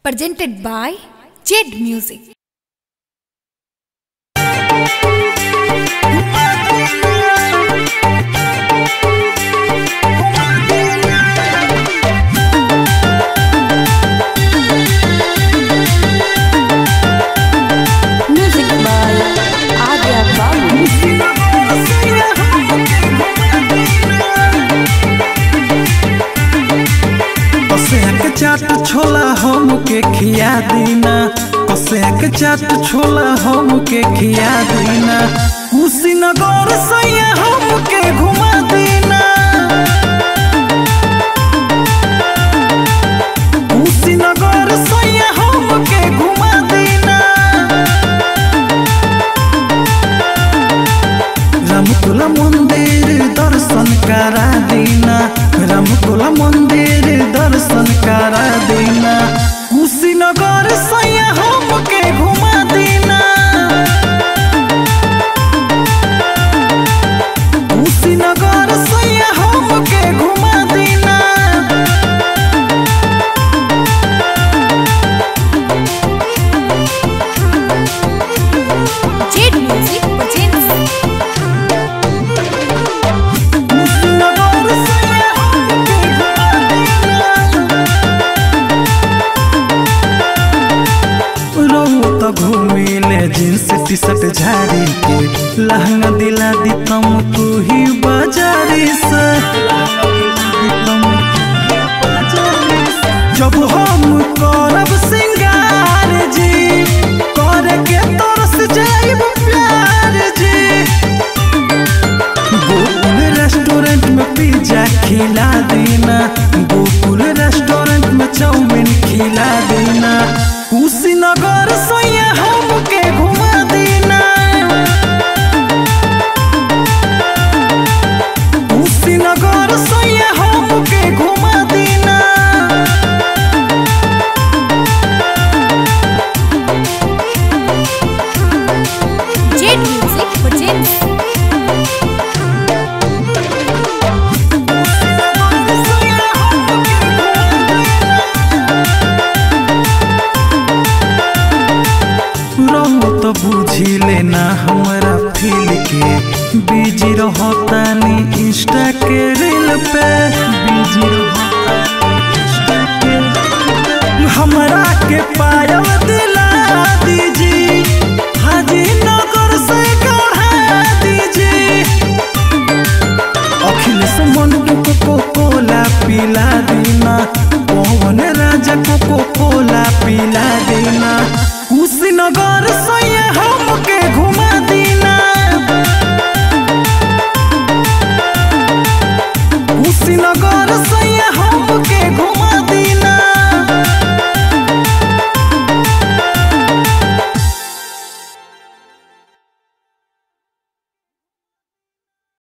presented by Jed Music. Music by Adya Babu. कसेक चाट छोला हम के खिया दीना कसेक चाट छोला हम के खिया दीना कुशीनगर सैया हम के घुमा दीना कुशीनगर सैया हम के घुमा दीना रामकुला मंदिर दर्शन करा दीना रामकुला मंदिर दर्शन करा दीना कुशीनगर सैया हम के घुमा दीना कुशीनगर सैया हम के घुमा दीना Jed Music presents कुशीनगर सैया हम के घुमा रहू तो घूमिले जींस टी शर्ट झाड़ी के लहंगा दिला दी तुम तू ही बाजारी से जब हम करब सिंगार जी करे के तरस जाइब प्यार जी गोकुल रेस्टोरेंट में पिज्जा खिला देना गोकुल रेस्टोरेंट में चाउमीन खिला देना कुशीनगर सैया हम के घुमा देना कुशीनगर सैया हम के घुमा देना Jed Music presents रहू तो बुझी लेना हमारा फील के बिजी रहतानी इंस्टा के रील पे बिजी रहतानी इंस्टा के हमरा के पायल दिला दीजी हाजी नगर से गढ़ा दीजी अखिलेश मंटू को कोको कोला पिला देना पवन राजा को कोको कोला पिला देना कुशीनगर सैया हम के घुमा देना कुशीनगर सैया हम के घुमा